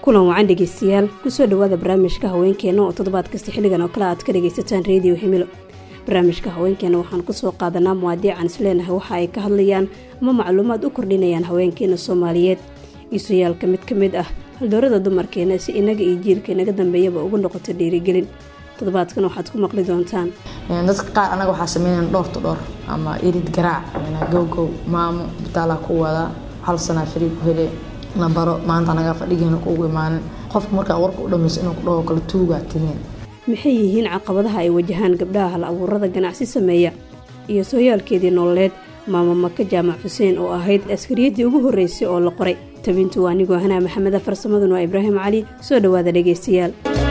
kulan wacan dhegeystayaal kusoo dhawaada barnaamijka haweenkeena oo toddobaad kasta xilligan oo kale aad ka dhagaysataan reediyo himilo barnaamijka haweenkeena waxaan kusoo qaadanaa muwaadiican isleenahay waxa ay ka hadlayaan ama macluumaad u kordhinayaan haweenkeena soomaaliyeed iisuyaalka mid ka mid ah haldoorada dumarkeena si inaga iyo jiilka inaga dambeeyaba ugu noqoto dhiirigelin toddobaadkan waxaad ku maqli doontaan dadka qaar anaga waxaa sameynayaan dhowr to dhowr ama irid garaac gowgow maamo bitaalaa ku wada hal sanaa fari ku hele la baro maanta anagaa fadhigeena kuugu imaanin qofka markaa warka u dhamayso inuu ku dhaho kala tuugaa tihiin maxay yihiin caqabadaha ay wajahaan gabdhaha hal abuurada ganacsi sameeya iyo sooyaalkeedii nololeed maamo maka jaamac xuseen oo ahayd askariyadii ugu horreysay oo la qoray tabintu waa anigoo hanaa maxameda farsamadun waa ibraahim cali soo dhowaada dhegaystayaal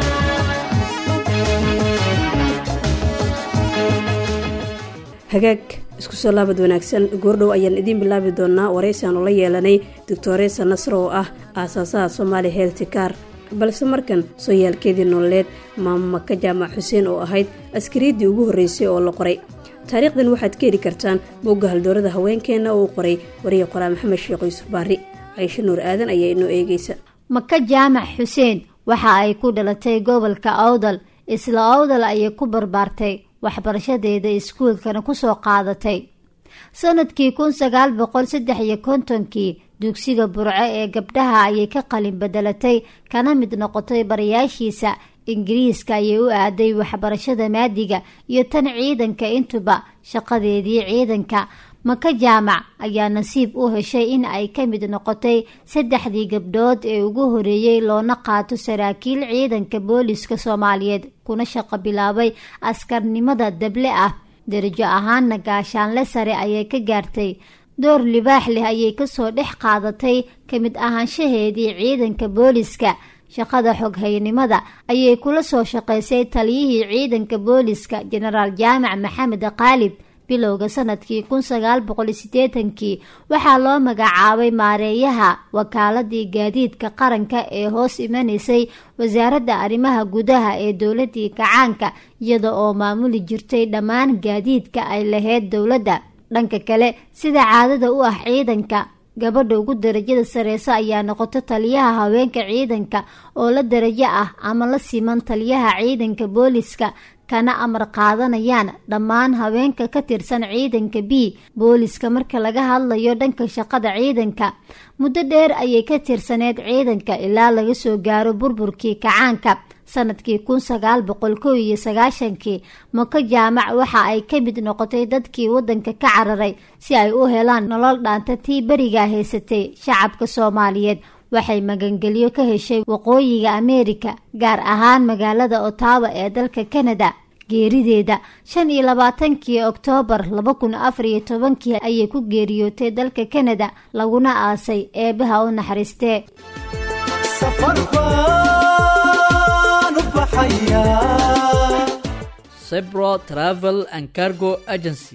hagaag isku soo laabad wanaagsan goordhow ayaan idiin bilaabi doonaa waraysiaanu la yeelanay doctoresa nasr oo ah aasaasaha somaali heltikar balse markan sooyaalkeedii nololeed maamo maka jaamac xuseen oo ahayd askariyadii ugu horreysay oo la qoray taariikhdan waxaad ka heli kartaan bogga haldoorada haweenkeenna oo u qoray wariya qoraa maxamed sheekh yuusuf baari caysho nuur aadan ayaa inoo eegeysa maka jaamac xuseen waxa ay ku dhalatay gobolka awdal isla awdal ayay ku barbaartay waxbarashadeeda iskuulkana kusoo qaadatay sanadkii kun sagaal boqol saddex iyo kontonkii dugsiga burco ee gabdhaha ayay ka qalin bedelatay kana mid noqotay barayaashiisa ingiriiska ayay u aaday waxbarashada maadiga iyo tan ciidanka intuba shaqadeedii ciidanka maka jaamac ayaa nasiib u heshay in ay ka mid noqotay saddexdii gabdhood ee ugu horeeyey loona qaato saraakiil ciidanka booliska soomaaliyeed kuna shaqo bilaabay askarnimada dable ah darajo ahaanna gaashaanle sare ayay ka gaartay door libaax leh ayay kasoo dhex qaadatay ka mid ahaanshaheedii ciidanka booliska shaqada xoghaynimada ayay kula soo shaqaysay taliyihii ciidanka booliska jenaraal jaamac maxamed qaalib bilowga sanadkii kun sagaal boqol sideetankii waxaa loo magacaabay maareeyaha wakaaladii gaadiidka qaranka ee hoos imanaysay wasaaradda arrimaha gudaha ee dowladii kacaanka iyada oo maamuli jirtay dhammaan gaadiidka ay lahayd dowladda dhanka kale sida caadada u ah ciidanka gabadha ugu darajada sareyso ayaa noqoto taliyaha haweenka ciidanka oo la darajo ah ama la siman taliyaha ciidanka booliska kana amar qaadanayaan dhammaan haweenka ka tirsan ciidanka b booliska marka laga hadlayo dhanka shaqada ciidanka muddo dheer ayay ka tirsaneyd ciidanka ilaa laga soo gaaro burburkii kacaanka sanadkii kun sagaal boqol kow iyo sagaashankii mako jaamac waxa ay ka mid noqotay dadkii wadanka ka cararay si ay u helaan nolol dhaanta tii berigaa haysatay shacabka soomaaliyeed waxay magangelyo ka heshay waqooyiga ameerika gaar ahaan magaalada otawa ee dalka kanada geerideeda shan iyo labaatankii oktoobar laba kun afar iyo tobankii ayay ku geeriyootay dalka kanada laguna aasay eebaha u naxariistee cybro travel and cargo agency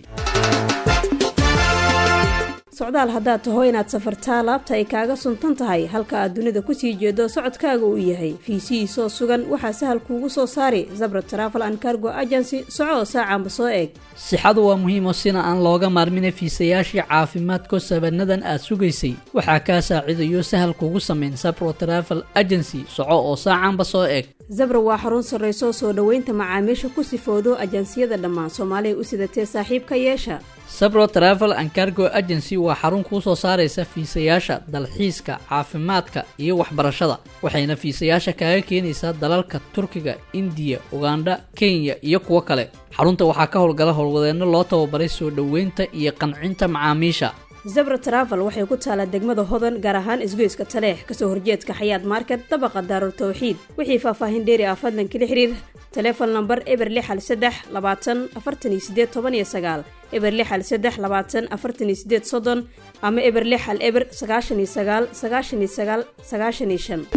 socdaal haddaad taho inaad safartaa laabta ay kaaga suntan tahay halka aad dunida kusii jeedo socodkaaga uu yahay fiisihiisoo sugan waxaa sahal kuugu soo saari zabra travel and cargo agency soco saacanba soo eeg sixadu waa muhiimo sina aan looga maarmina fiisayaashii caafimaadko sabanadan aad sugaysay waxaa kaa saacidayo sahal kuugu samayn sabro travel agency soco oo saacanba soo eeg zabra waa xarun sarrayso soo dhoweynta macaamiisha ku sifoodo ajansiyada dhammaan soomaaliya u sidatee saaxiibka yeesha sabro travel and cargo agency waa xarun kuu soo saaraysa fiisayaasha dalxiiska caafimaadka iyo waxbarashada waxayna fiisayaasha kaaga keenaysaa dalalka turkiga indiya ugandha kenya iyo kuwo kale xarunta waxaa ka howlgala howlwadeenno loo tababaray soo dhoweynta iyo qancinta macaamiisha zabra travel waxay ku taalaa degmada hodan gaar ahaan isgoyska taleex kasoo horjeedka xayaad market dabaqa daarul tawxiid wixii faahfaahin dheeri ah fadlan kala xiriir taleefon namber eber lixal saddex labaatan afartan iyo sideed toban iyo sagaal eber lixal saddex labaatan afartan iyo sideed soddon ama eber lixal eber sagaashan iyo sagaal sagaashan iyo sagaal sagaashan iyo shan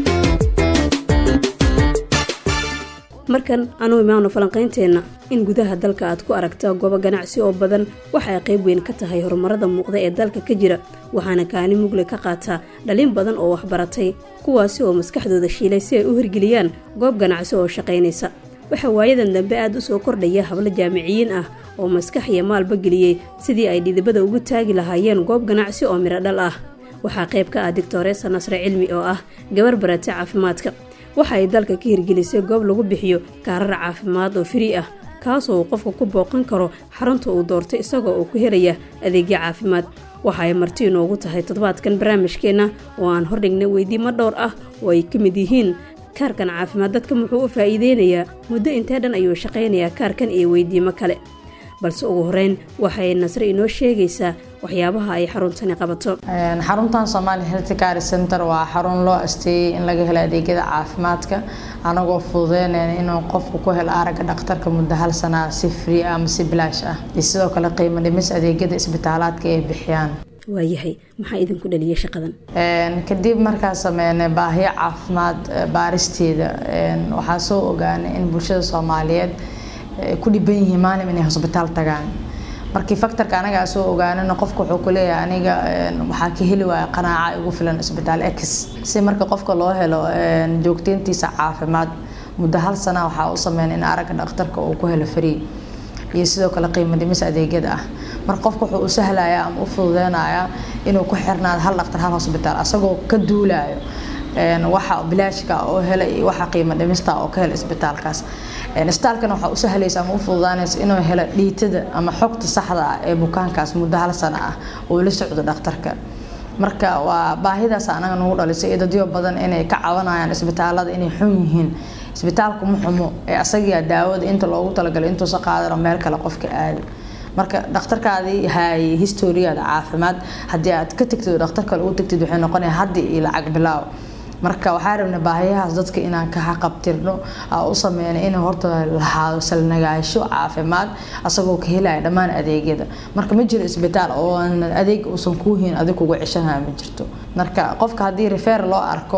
markan anuu imaano falanqaynteenna in gudaha dalka aad ku aragta goobo ganacsi oo badan waxa ay qayb weyn ka tahay horumarada muuqda ee dalka ka jira waxaana kaani mugle ka qaataa dhalin badan oo waxbaratay kuwaasi oo maskaxdooda shiilay si ay u hirgeliyaan goob ganacsi oo shaqaynaysa waxaa waayadan dambe aad u soo kordhaya hablo jaamiciyiin ah oo maskax iyo maalba geliyey sidii ay dhidibada ugu taagi lahaayeen goob ganacsi oo midho dhal ah waxaa qayb ka ah doctoresa nasre cilmi oo ah gabar barata caafimaadka waxa ay dalka ka hirgelisay goob lagu bixiyo kaarar caafimaad oo firii ah kaasoo uu qofka ku booqan karo xarunta uu doortay isagoo uu ku helaya adeegyo caafimaad waxa ay marti inoogu tahay toddobaadkan barnaamijkeenna oo aan hordhignay weydiimo dhowr ah oo ay ka mid yihiin kaarkan caafimaad dadka muxuu u faa'iideynayaa muddo intee dhan ayuu shaqaynayaa kaarkan iyo weydiimo kale balse ugu horeyn waxay nasre inoo sheegaysaa waxyaabaha ay xaruntani qabato xaruntan somaali health care center waa xarun loo asteeyey in laga helo adeegyada caafimaadka anagoo fududeynayna inuu qofku ku helo aragga dhakhtarka muddo hal sanaa si free ah ama si bilaash ah iyo sidoo kale qiimo dhimis adeegyada isbitaalaadka ay bixiyaan waayahay maxaa idinku dhaliyay shaqadan kadib markaa sameynay baahiyo caafimaad baaristeeda waxaa soo ogaanay in bulshada soomaaliyeed ku dhiban yihiin maalim inay hosbitaal tagaan markii faktorka anagaa soo ogaanana qofka wuxuu ku leeyahay aniga waxaa ka heli waaya qanaaca igu filan isbitaal x si marka qofka loo helo joogteyntiisa caafimaad muddo hal sana waxaa u sameyn in aragga dhakhtarka uu ku helo free iyo sidoo kale qiimo dhimis adeegyada ah marka qofka wuxuu u sahlayaa ama u fududeynayaa inuu ku xirnaado hal dhakhtar hal hosbitaal asagoo ka duulayo waxa bilaashka oo hela iyo waxa qiimo dhimista oo ka hela isbitaalkaas isbitaalkana waxaa u sahlaysa ama u fududaanaysa inuu helo dhiitada ama xogta saxda ah ee bukaankaas muddo hal sano ah oo la socdo dhakhtarka marka waa baahidaas anaga nagu dhalisay dadyo badan inay ka cabanayaan isbitaalada inay xun yihiin isbitaalku ma xumo ee asagaa daawada inta loogu talagalay intuusa qaadano meel kale qofka aadi marka dhakhtarkaadii haayay historiyaada caafimaad haddii aad ka tagtid dhakhtar kale u tagtid waxay noqonaya haddi iyo lacag bilaaw marka waxaa rabnay baahiyahaas dadka inaan ka xaqabtirno u sameynay inay horta lahaado salnagaasho caafimaad asagoo ka helaya dhammaan adeegyada marka ma jiro isbitaal oo adeeg uusan kuu hiin adig kugu ceshanaya ma jirto marka qofka haddii refer loo arko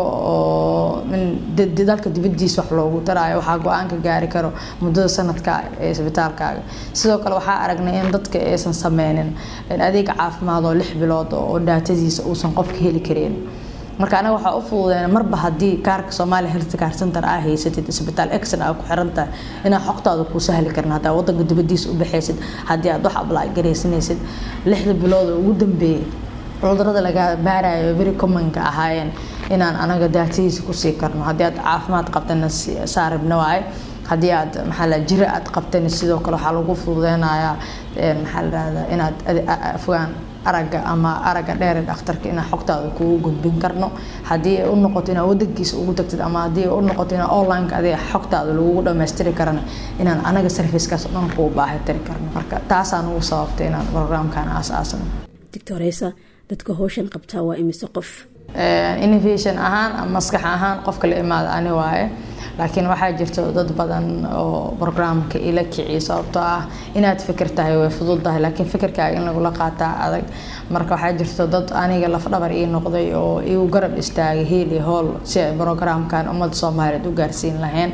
oo dalka dibadiisa wax loogu daraayo waxaa go-aanka gaari karo muddada sanadka ee isbitaalkaaga sidoo kale waxaa aragnay in dadka aysan sameynin adeeg caafimaad oo lix bilood oo daatadiisa uusan qofka heli karin marka anaga waxaa u fududeen marba haddii kaarka soomaaliya health care center aa haysatid isbitaal exon aa ku xiran tahay inaa xogtaada kuu sahli karin haddaa wadanka dibadiisa u baxaysid haddii aad wax ablaa garaysanaysid lixda bilood oo ugu dambeeyay cudurada laga baarayo very commonka ahaayeen inaan anaga daatadiisa kusii karno haddii aad caafimaad qabtana saaribna waaye haddii aad maxaa la jira aad qabtana sidoo kale waxaa lagu fududeynayaa maxaa la rahdaa inaad afgaan aragga ama aragga dheere dhakhtarka inaan xogtaada kugu gudbin karno haddii ay u noqoto inaad wadankiisa ugu tagtid ama haddii ay u noqoto inaa onlineka adiga xogtaada lagugu dhammaystiri karana inaan anaga servicekaas dhan kuu baahi tiri karno marka taasaan ugu sababtay inaan programkan aas-aasno doctoresa dadka howshan qabtaa waa imise qof innovation ahaan ama maskax ahaan qofka la imaada ani waaye laakiin waxaa jirto dad badan oo programka ila kiciya sababtoo ah inaad fikir tahay way fudud tahay laakiin fikirkaaga in lagula qaataa adag marka waxaa jirto dad aniga lafdhabar ii noqday oo igu garab istaagay hiili howl si ay programkan ummadda soomaaliyeed u gaarsiin lahayn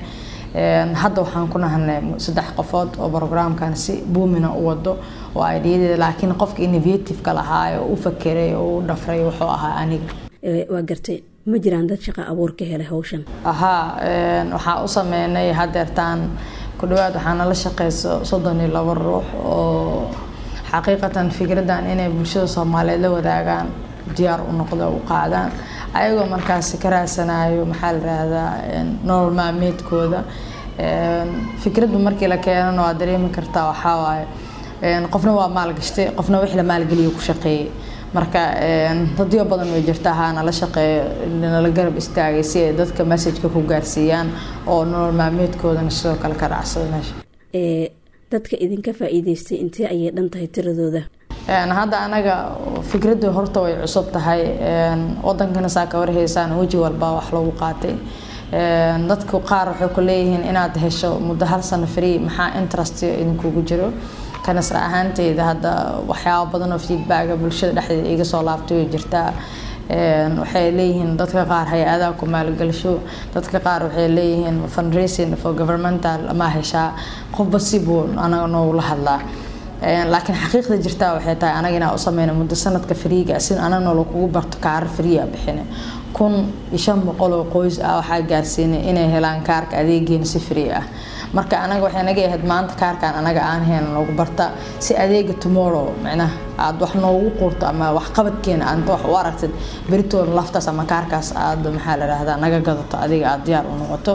hadda waxaan ku nahanay saddex qofood oo programkan si buumina u wado oo aidiyadeeda laakiin qofka innovativeka lahaayo u fakeray oo u dhafray wuxuu ahaa aniga waa gartay ma jiraan dad shaqa abuur ka helay hawshan ahaa waxaa u sameynay hadeertaan ku dhawaad waxaa nala shaqeyso soddon iyo labo ruux oo xaqiiqatan fikradan inay bulshada soomaaliyeed la wadaagaan diyaar u noqdo u qaadaan ayagoo markaasi ka raadsanayo maxaa la rahdaa nolol maalmeedkooda fikraddu markii la keenana waa dareemi kartaa waxaa waaye qofna waa maalgashtay qofna wix la maalgeliyo ku shaqeeyay marka dadyo badan way jirta haa nala shaqeeyo nala garab istaagay si ay dadka messageka ku gaarsiiyaan oo nolol maalmeedkoodana sidoo kale ka raacsada meesha dadka idinka faa-iideystay intee ayay dhan tahay tiradooda hadda anaga fikraddu horta way cusub tahay wadankana saa ka warhaysaan weji walba wax lagu qaatay dadku qaar waxay ku leeyihiin inaad hesho muddo hal sano free maxaa interest idinkugu jiro kanasra ahaanteyda hadda waxyaaba badan oo feedbacka bulshada dhexdeeda iga soo laabtay way jirtaa waxay leeyihiin dadka qaar hay-adaha ku maalgelsho dadka qaar waxay leeyihiin fundraising for governmental ma heshaa qofba sibuu anaga noogula hadlaa laakiin xaqiiqda jirtaa waxay tahay anaga inaa u sameyna muddo sanadka fariiga si anagna lakugu barto kaaro fariia bixine kun iyo shan boqol oo qoys ah waxaa gaarsiinay inay helaan kaarka adeegeena si free ah marka anaga waxay naga ahayd maanta kaarkan anaga aan heen lagu barta si adeega tomorrow micnaha aad wax noogu quurto ama waxqabadkeena aad wax u aragtid beritoon laftaas ama kaarkaas aad maxaa la rahdaa naga gadato adiga aad diyaar u noqoto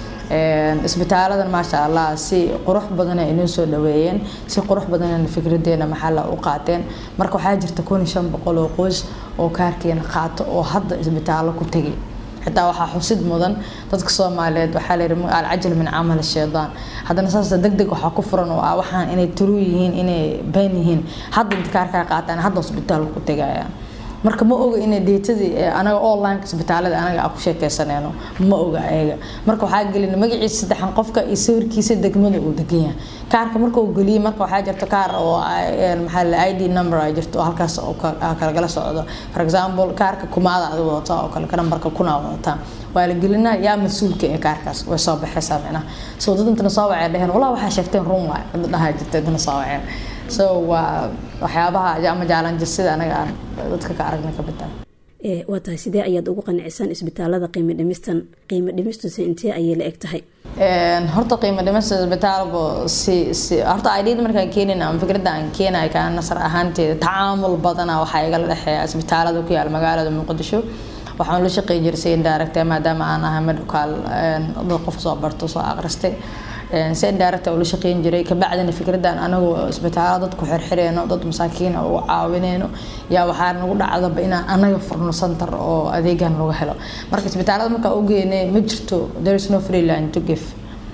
isbitaaladan maasha allah si qurux badan ay inoo soo dhaweeyeen si qurux badan fikradeena maxalla u qaateen marka waxaa jirta kun iyo shan boqol oo qoys oo kaarkeena qaato oo hadda isbitaallo ku tegay xitaa waxaa xusid mudan dadka soomaaliyeed waxaa layidhi alcajal min camal shaydaan haddana saas deg deg waxaa ku furan oo ah waxaan inay turuu yihiin inay been yihiin hadda inta kaarkaa qaataan hadda isbitaalka ku tegayaan marka ma oga inay deetadii anaga online isbitaalada anaga aan ku sheekeysaneyno ma oga ayaga marka waxaa gelin magaciisa saddexan qofka iyo sawirkiisa degmada uu degan yahay kaarka marka uu geliyay marka waxaa jirta kaar oo maxaa la id number ay jirto oo halkaas oo kalagala socdo for example kaarka kumaada aad wadataa oo kale ka nambarka kunaa wadataa waa la gelinaa yaa mas-uulka ee kaarkaas way soo baxaysaa micnaha soo dad intana soo wacay dheheen walaa waxaa sheegteen run waay dad dhahaa jirta intana soo waceen so waa waxyaabaha ama jaalanjir sida anaga aan dadka ka aragna ka bitaa waa tahay sidee ayaad ugu qancisaan isbitaalada qiimo dhimistan qiimo dhimistuse intee ayay la eg tahay horta qiimo dhimista isbitaalku si si horta idada markaan keenin ama fikradda aan keenayo kaa nasar ahaanteeda tacaamul badana waxaa igala dhexeeya isbitaalada ku yaal magaalada muqdisho waxaan la shaqeyn jiray si indirect maadaama aan ahay medical dad qof soo barto soo aqristay si indirect ula shaqeyn jiray kabacdina fikradan anagoo isbitaalo dadku xirxireyno dad masaakiina u caawineyno yaa waxaa nagu dhacdaba inaan anaga furno center oo adeegan lagu helo marka isbitaalada markaa u geynay ma jirto there is no free line to give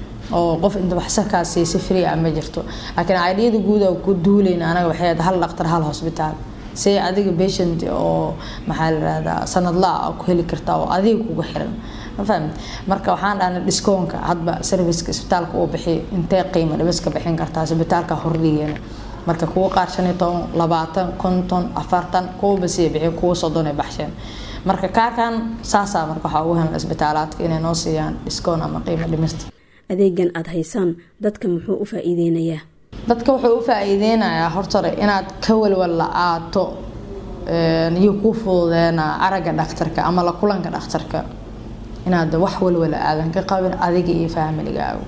oo qof inta waxsarkaas si free ah ma jirto laakiin idiyada guud oo ku duuleyna anaga waxay ahayd hal dhaqtar hal hosbitaal si adiga patient oo maxaa la rahdaa sanadlaa ku heli kartaa oo adiga kugu xiran ma fahmid marka waxaan dhahnay dhiskoonka hadba serviceka isbitaalka uu bixiyo intee qiimo dhibiska bixin kartaa isbitaalka hordhigeena marka kuwa qaar shan iyo toban labaatan konton afartan kuwa basiya bixiyo kuwa soddon ay baxsheen marka kaarkan saasaa marka waxaa ugu helan isbitaalaadka inay noo siiyaan dhiskoon ama qiimo dhimista adeegan aada haysaan dadka muxuu u faa-iideynayaa dadka wuxuu u faa-iideynayaa hortore inaad ka walwal la-aato iyo kuu fududeena aragga dhakhtarka ama la kulanka dhakhtarka inaad wax walwala aadan ka qabin adiga iyo faamiligaagu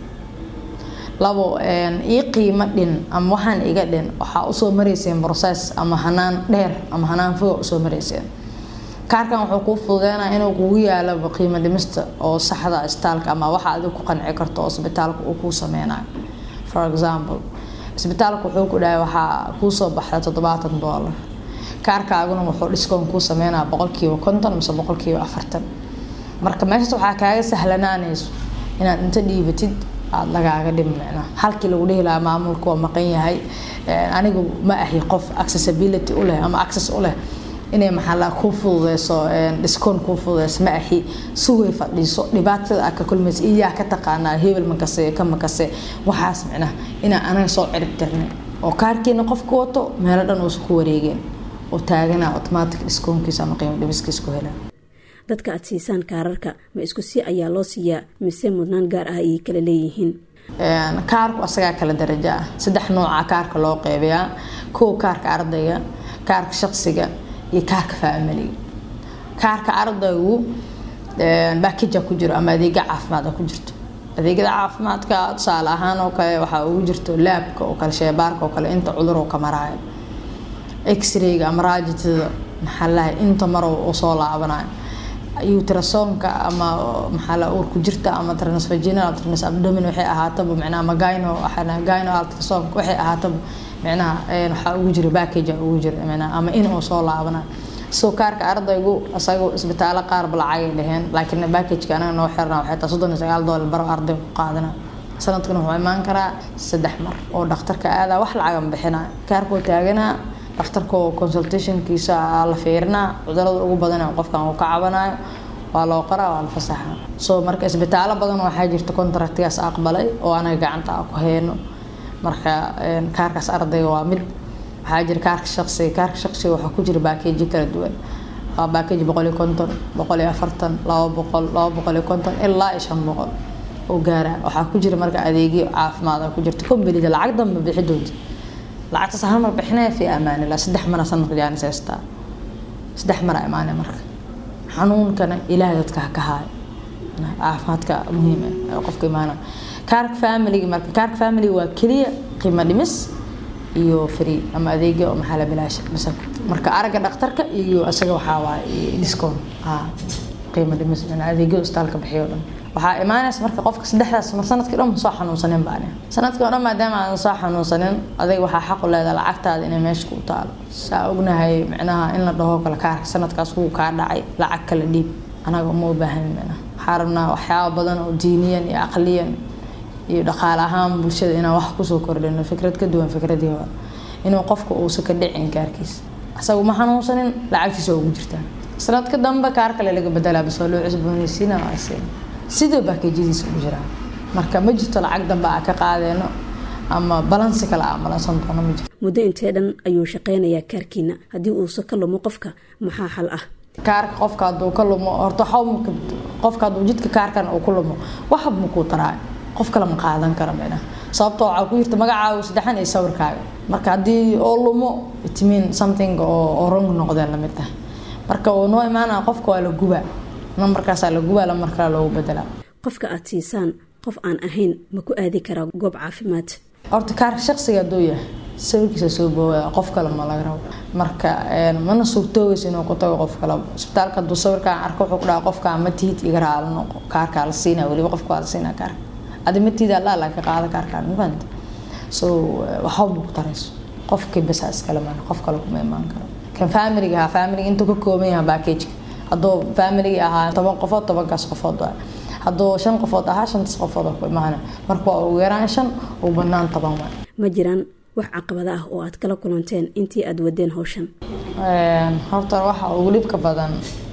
labo ii qiimo dhin ama waxaan iga dhin waxaa usoo marayseen process ama hanaan dheer ama hanaan foga usoo marayseen kaarkan wuxuu kuu fududeynaa inuu kugu yaalaba qiimo dhimista oo saxda isbitaalka ama waxa adiga ku qanci karto oo isbitaalka uu kuu sameynayo for example isbitaalka wuxuu ku dhahay waxaa kuusoo baxda toddobaatan doolar kaarkaaguna wuxuu dhiskoon kuu sameynaa boqolkiiba konton mise boqolkiiba afartan marka meeshaas waxaa kaaga sahlanaanayso inaad inta dhiibatid aada lagaaga dhimicna halkii lagu dhihi lahaa maamulku waa maqan yahay anigu ma ahi qof accessibility u leh ama access u leh inay maxaa kuu fududeyso dhiskoon kuu fududeyso ma ahi sugay fadhiiso dhibaatada aad ka kulmaysa iyaa ka taqaanaa hebel makase ka makase waxaas micnaha inaan anaga soo cirib tirnay oo kaarkiina qofka wato meelo dhan uusa ku wareegeen oo taaganaa automatic dhiskoonkiisa ama qiimo dhibiskiisa ku helaan dadka aada siisaan kaararka ma isku si ayaa loo siiyaa mise mudnaan gaar ah ayay kala leeyihiin kaarku asagaa kala darajo ah saddex nooca kaarka loo qeybayaa kow kaarka ardayga kaarka shaqsiga iyo kaarka faamiliga kaarka ardaygu baakija ku jiro ama adeega caafimaad ku jirto adeegyada caafimaadka tusaale ahaan oo kale waxaa ugu jirto laabka oo kale sheebaarka oo kale inta cudur oo ka maraayo x-rayga ama raajitada maxaa lahay inta mar oo soo laabanayo utrasonka ama maxaa la uur ku jirta ama transvaginal trans abdomin waxay ahaataba micnaha ama gyno gyno ultrasonka waxay ahaataba micnaha waxaa ugu jira package ugu jira micnaha ama in oo soo laabanayo soo kaarka ardaygu isagu isbitaalo qaarba lacagay dheheen laakiin packageka anaga noo xirna waxay taa soddon iyo sagaal doolar baro ardaygu ku qaadana sanadkuna wuxuu imaan karaa saddex mar oo dhakhtarka aadaa wax lacagan bixinaya kaarkoo taaganaa dhakhtarka consultationkiisa la fiirinaa cudurada ugu badan qofkan uu ka cabanayo waa loo qoraa waa la fasaxa soo marka isbitaalo badan waxaa jirta contractigaas aqbalay oo anaga gacanta ku hayno marka kaarkaas ardayga waa mid waxaa jira kaarka shaqsiga kaarka shaqsiga waxaa ku jira baakeeji kala duwan waa baakeji boqol iyo konton boqol iyo afartan laba boqol laba boqol iyo konton ilaa iyo shan boqol oo gaaraan waxaa ku jira marka adeegyo caafimaad ku jirta kombalida lacag danba bixi doonta lacagtaas hal mar bixinaya fi amaanillah saddex mara sanadka jaanis haystaa saddex mara imaanaya marka xanuunkana ilaahay dadka ha ka haayo caafimaadka muhiim ah qofka imaanaya kaarka familiga marka kaarka familiga waa keliya qiimo dhimis iyo free ama adeegyo oo maxaa la bilaasha bas marka aragga dhakhtarka iyo isaga waxaa waaye discount haa qiimo dhimis adeegyada isbitaalka bixiyo dhan waxaa imaanaysa marka qofka saddexdaas mar sanadkii dhan ma soo xanuunsanin baan sanadkii oo dhan maadaama aan soo xanuunsanin adiga waxaa xaq u leedahay lacagtaada inay meesha ku taalo saa ognahay micnaha in la dhaho kale kaarka sanadkaas wuu kaa dhacay lacag kala dhiib anaga uma u baahan micnaha waxaa rabnaa waxyaaba badan oo diiniyan iyo aqliyan iyo dhaqaale ahaan bulshada inaan wax kusoo kordhino fikrad ka duwan fikradii hore inuu qofka uusan ka dhicin kaarkiisa asaga ma xanuunsanin lacagtiisa waa ugu jirtaa sanadka dambe kaar kale laga bedelaa bas waa loo cusboonaysiina waa siin sidoo baakejadiisa ugu jiraa marka ma jirto lacag dambe aa ka qaadeeno ama balansi kale aa malansan doono ma jirto muddo intee dhan ayuu shaqaynayaa kaarkiina haddii uusa ka lumo qofka maxaa xal ah kaarka qofka hadduu ka lumo horta xawmka qofka hadduu jidka kaarkan uu ku lumo waxba ma kuu taraayo qof kale ma qaadan kara micnaha sababtoo waxaa ku jirta magacaaga saddexan iyo sawirkaaga marka haddii oo lumo it mean something oo wrong noqdeen lamid tahay marka uu noo imaanaya qofka waa la gubaa nambarkaasaa la gubaa lamar kale loogu bedelaa qofka aada siisaan qof aan ahayn ma ku aadi karaa goob caafimaad horta kaarka shaqsiga hadduu yahay sawirkiisa soo boowada qof kale ma laga rabo marka mana suurtoogaysa inuu ku tago qof kale isbitaalka hadduu sawirkaan arko wuxuu ku dhaha qofkaa ma tihid iga raala noqo kaarkaa la siinaa weliba qofka waa la siinaa kaarka adi ma tihid allaa laga qaada kaarkaan ma fahanta so waxba ma ku tarayso qofkii basaa iskale maan qof kale kuma imaan karo kan familiga ahaa familiga intuu ka kooban yahay backageka hadduu familigii ahaa toban qofood tobankaas qofood waa hadduu shan qofood ahaa shantaas qofood ku imaana marka waa ugu yaraan shan ugu badnaan toban waa ma jiraan wax caqabada ah oo aad kala kulanteen intii aada wadeen hawshan horta waxa ugu dhibka badan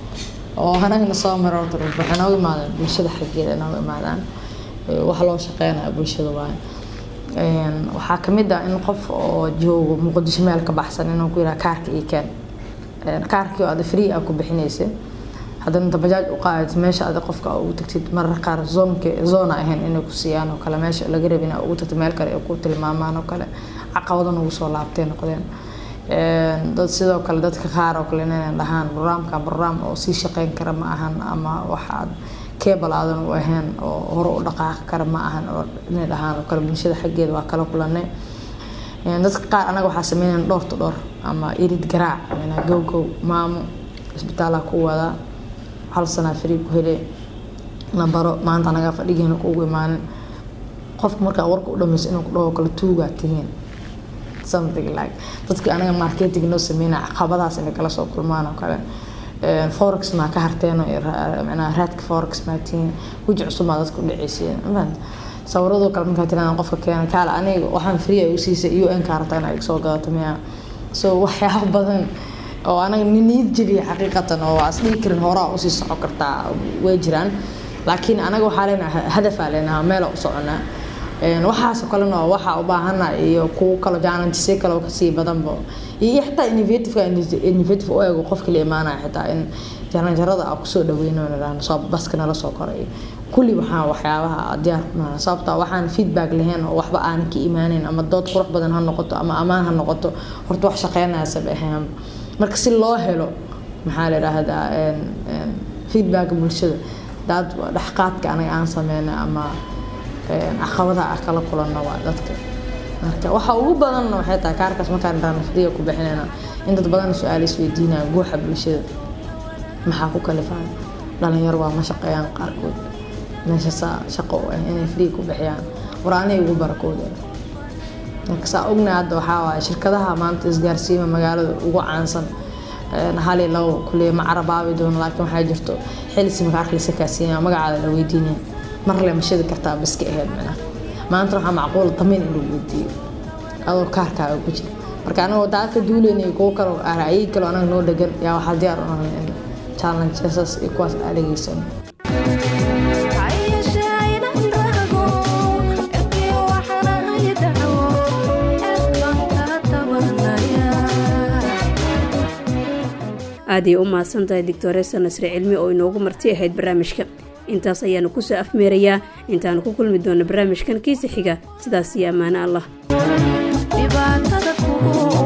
oo anagna soo mara horta waxay nooga imaadaan bulshada xaggeeda nooga imaadaan wax loo shaqeynaya bulshada waaye waxaa kamid ah in qof oo joogo muqdisho meel ka baxsan inuu ku yiraha kaarka ii keen kaarkii oo ada free aa ku bixinaysa haddana inta bajaaj u qaadid meesha ada qofka ugu tagtid marar qaar zoonka zoona ahayn inay ku siiyaan oo kale meesha laga rabi inaa ugu tagtid meel kale ay ku tilmaamaan oo kale caqabadan ugu soo laabtay noqdeen dad sidoo kale dadka qaar oo kale inay dhahaan barnaamka barnaam oo sii shaqeyn kara ma ahan ama waxaad cable aadan u ahayn oo hore u dhaqaaqi kara ma ahan oo inay dhahaan oo kale bulshada xaggeeda waa kala kulanay dadka qaar anaga waxaa sameynayna dhowr to dhowr ama irid garaac gow gow maamo isbitaalaha ku wadaa hal sanaa free ku hele nambaro maanta anagaa fadhigeena kuugu imaanin qofka markaa warka u dhamayso inuu ku dhaho kale tuugaa tihiin something like dadka anaga marketing noo sameynaya caqabadaas inay kala soo kulmaan oo kale forex maa ka harteeno micnaha raadka forex maa tihiin weji cusub maa dadka u dhaceysiin mafahanta sawiradoo kale markaa tiraan qofka keena kaale aniga waxaan free ay u siisay un ka harta inay soo gadato miya so waxyaabo badan oo anaga niyad jeliya xaqiiqatan oo waa isdhihi karin horaa usii soco kartaa way jiraan laakiin anaga waxaa leenaha hadafaa leenaha meela u soconaa waxaasoo kalena waa waxaa u baahana iyo kuwo kalo jaanantisyo kale kasii badanba iyo xitaa innovativeka innovative u eego qofkii la imaanaya xitaa in jaranjarada a kusoo dhaweyno nidhaahno soo baska nala soo koray kulli waxaa waxyaabaha diyaar kunaa sababta waxaan feedback lahayn oo waxba aanan ka imaaneyn ama dood qurux badan ha noqoto ama ammaan ha noqoto horta wax shaqeynayasab ahayn marka si loo helo maxaa la yidhaahdaa feedbacka bulshada daad dhexqaadka anaga aan sameyna ama caqabadaha ah kala kulanno waa dadka marka waxa ugu badanna waxay tahay kaarkaas markaan dhaanafdiga ku bixinayna in dad badan su-aal isweydiinaya guuxa bulshada maxaa ku kalifaan dhalinyaro waa ma shaqeeyaan qaarkood meesha saa shaqo u ah inay free ku bixiyaan war anay ugu barakooda marka saa ogna hadda waxaa waaye shirkadaha maanta isgaarsiima magaalada ugu caansan hali labo kuliya ma carabaabi doono laakiin waxaa jirto xilisi makaarka lisa kaasiinaya magacaada la weydiinaya mar le ma shidi kartaa baska aheyd micnaha maanta waxaa macquul damiin in lagu weydiiyo adoo kaarkaaga ku jira marka anagoo daa ka duuleynay kuwo kale ra'yi kale anaga noo dhegan yaa waxaa diyaar u nahay in challengesas iyo kuwaas aadageysano aaday u mahadsan tahay doctoresa nasre cilmi oo inoogu marti ahayd barnaamijka intaas ayaanu kusoo afmeerayaa intaanu ku kulmi doona barnaamijkan kiisa xiga sidaas iyo ammaano allah